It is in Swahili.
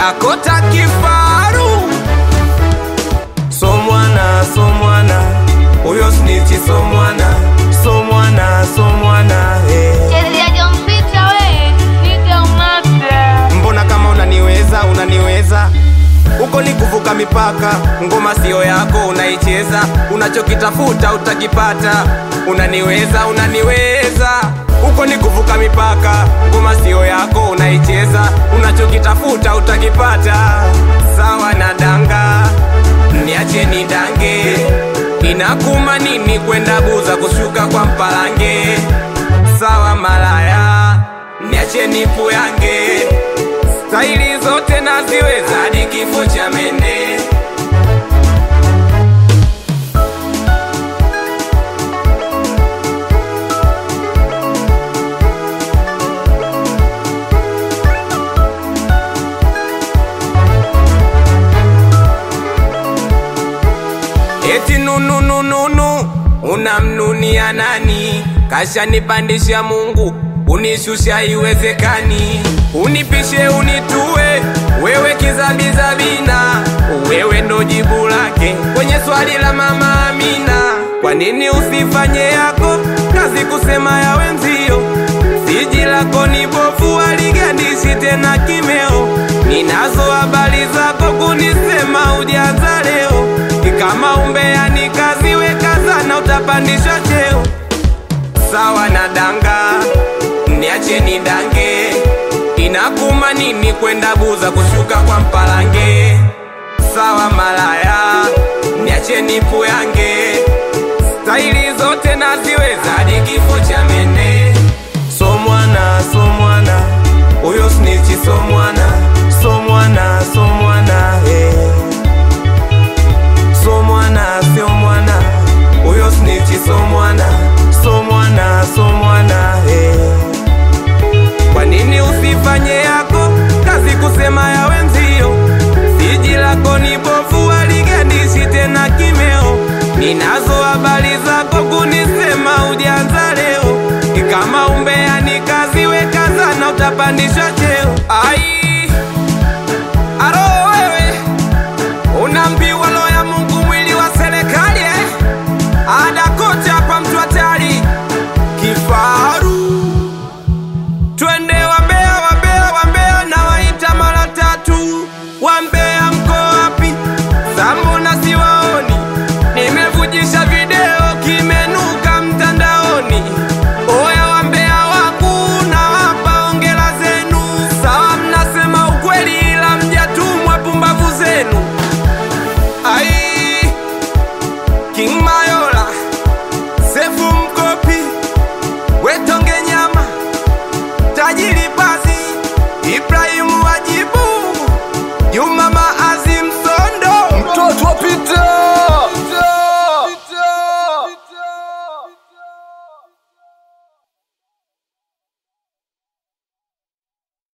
Dakota kifaru so mwana so mwana huyo snitchi so mwana so mwana so mwana eh. Chezea jompita we, nige umate. mbona kama unaniweza unaniweza huko ni kuvuka mipaka ngoma siyo yako unaicheza unachokitafuta utakipata unaniweza unaniweza huko ni kuvuka mipaka ngoma siyo yako unaicheza unachokitafuta utakipata sawa na danga niache ni dange inakuma nini kwenda buza kushuka kwa mpalange sawa malaya niache nipu yange staili zote naziweza hadi kifo cha mende eti nununununu unamnunia nani kashanipandisha mungu unishusha iwezekani unipishe unitue wewe kizabizabina wewe ndo jibu lake kwenye swali la mama amina kwa nini usifanye yako kazi kusema ya wenzio siji lako ni bofu aligandishi tena kimeo ninazo habari zako kunisema ujaza leo kama umbea ni kazi wekazana utapandishwa cheo sawa na danga niache ni dange inakuma nini kwenda buza kushuka kwa mpalange sawa malaya niache nipu yange staili zote naziweza hadi kifo cha mene so mwana so mwana huyo snichi so mwana so mwana so mwana eh. so mwana sio mwana huyo snichi so mwana so mwana so mwana eh. kwa nini usifanye yako kazi kusema ya wenzio siji lako ni bovu aligandishi tena kimeo ninazo habari zako kunisema ujanza leo kama umbea ni kazi wekazana utapandishwa cheo ai